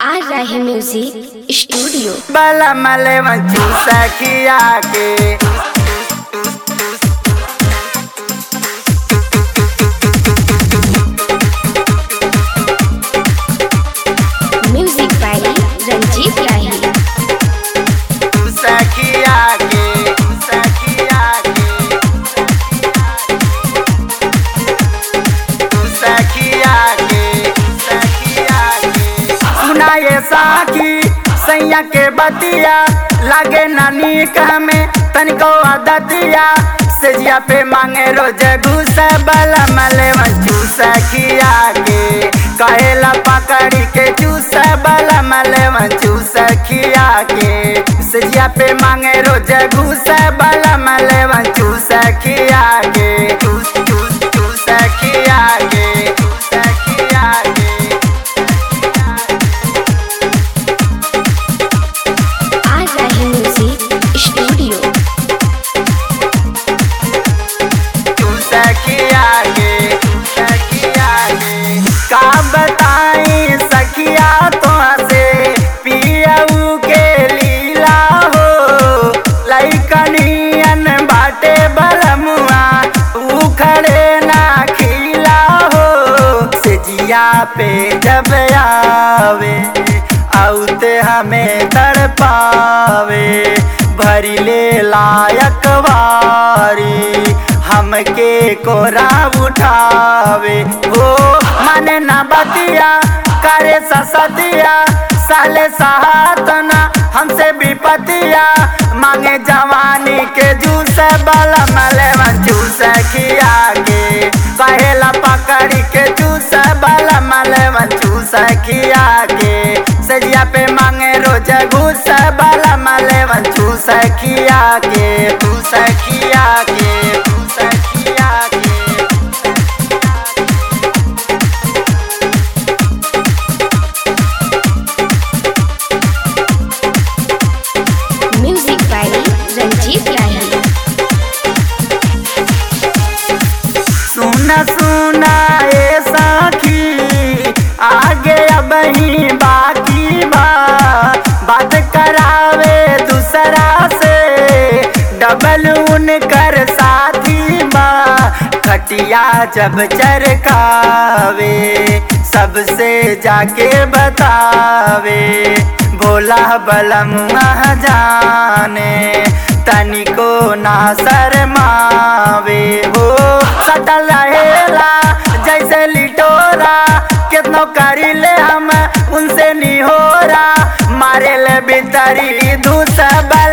आ रहे music studio बला मले मंचू सखिया के म्यूजिक बाय रंजीत राही सखिया के सखिया के सखिया के सखिया के सुना ये साखी सैया के बतिया लागे नानी में तनिको आदतिया सेजिया पे मांगे रोज घूस बला मले मंचू सखिया के कहेला पकड़ी के चूस बला मले मंचू सखिया के सेजिया पे मांगे रोज घूस बला मले मंचू सखिया के चूस चूस चूस सखिया के सखिया के आ रहे म्यूजिक स्टूडियो तू सखिया गे सखिया गे का बताई सखिया तो से पियऊ के लीला हो लइकनियन बाटे बलमुआ उखड़े ना खिला हो सेजिया पे जब आवे आउते हमें तड़पावे भरी ले लायक वारी हमके कोरा उठावे हो मन न बतिया करे ससतिया साले सहातना हमसे विपतिया मांगे जवानी के जूस बला मले जूस खिया के कहेला पकड़ी के जूस बला मले जूस खिया के सजिया पे मांगे रोज घूस बला मले जूस खिया के तू सखिया के तू सखिया के म्यूजिक बाय रंजीत राही सुना सुना ए साखी आगे अब ही बाकी बा बात करावे दूसरा से डबल उनकर साथी बा खटिया जब चरकावे सबसे जाके बतावे भोला बलम जाने तनिको ना शरमावे हो सटल रहेला जैसे लिटोरा कितनो करी ले हम उनसे निहोरा मारे ले भीतरी धूस